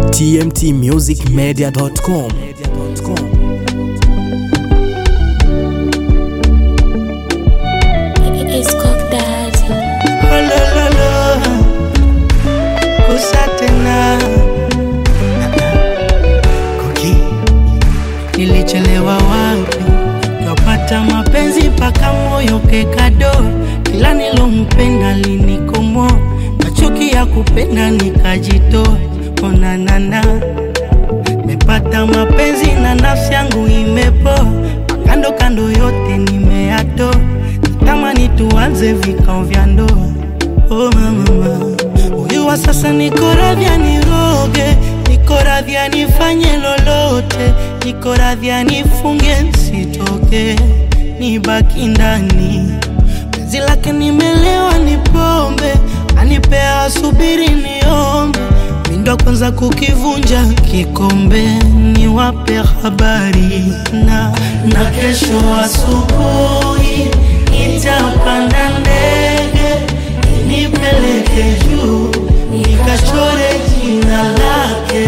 tmtmusicmedia.com. It's Cock Daddy. Olololo, kusa tena Koki, nilichelewa wapi? Kapata mapenzi mpaka moyo kekado, kila nilompenda linikomo, machuki ya kupenda nikajitoa. Onanana, mepata mapenzi na nafsi yangu imepoa, kando kando yote nimeyatoa, natamani tuanze vikao vya ndoa. Oh mama, huyu wa sasa niko radhi aniroge, niko radhi anifanye lolote, niko radhi anifunge nsitoke, nibaki ndani. Penzi lake nimelewa, ni pombe anipea, asubiri niombe, mindo kwanza kukivunja kikombe, niwape habari na na kesho asubuhi nitapanda ndege nipeleke juu nikachore jina lake.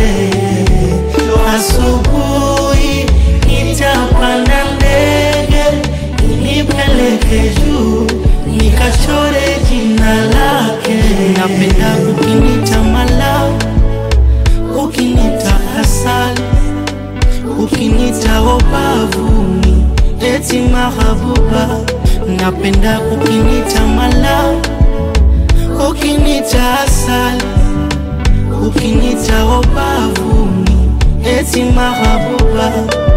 Asubuhi nitapanda ndege nipeleke juu nikachore jina lake. Napenda ukinita mala, ukinita asali, ukinita obavuni, eti mahabuba. Napenda ukinita mala ukinita asali, ukinita obavuni, eti mahabuba.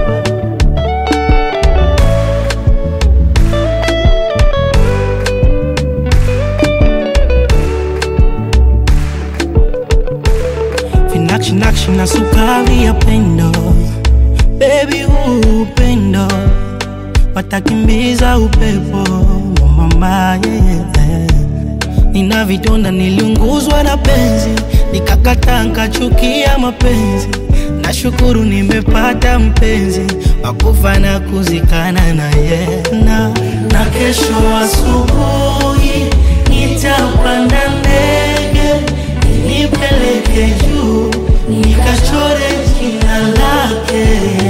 Vinakshi na sukari ya pendo, baby huu upendo watakimbiza upepo wa mama yeah. Nina vidonda, niliunguzwa na penzi, nikakataa nkachukia mapenzi. Nashukuru nimepata mpenzi wakufa na kuzikana naye na, na kesho asubuhi nitapanda ndege nipeleke juu nikachore jina lake.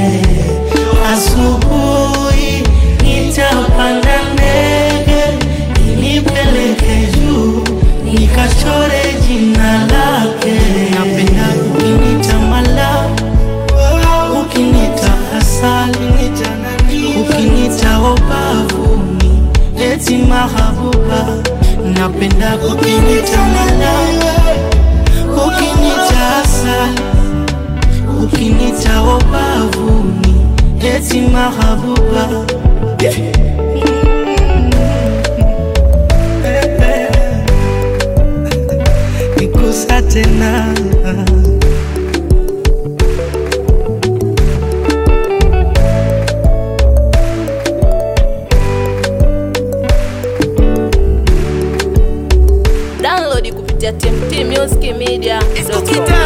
Asubuhi nitapanda ndege nipeleke juu nikachore jina lake. Napenda ukinita mala, ukinita asali, ukinita obavuni, eti mahabuba. Napenda ukinita mala, ukinita asali, ukinita obavuni, eti mahabuba. Nikusa tena download kupitia tmtmusicmedia.com.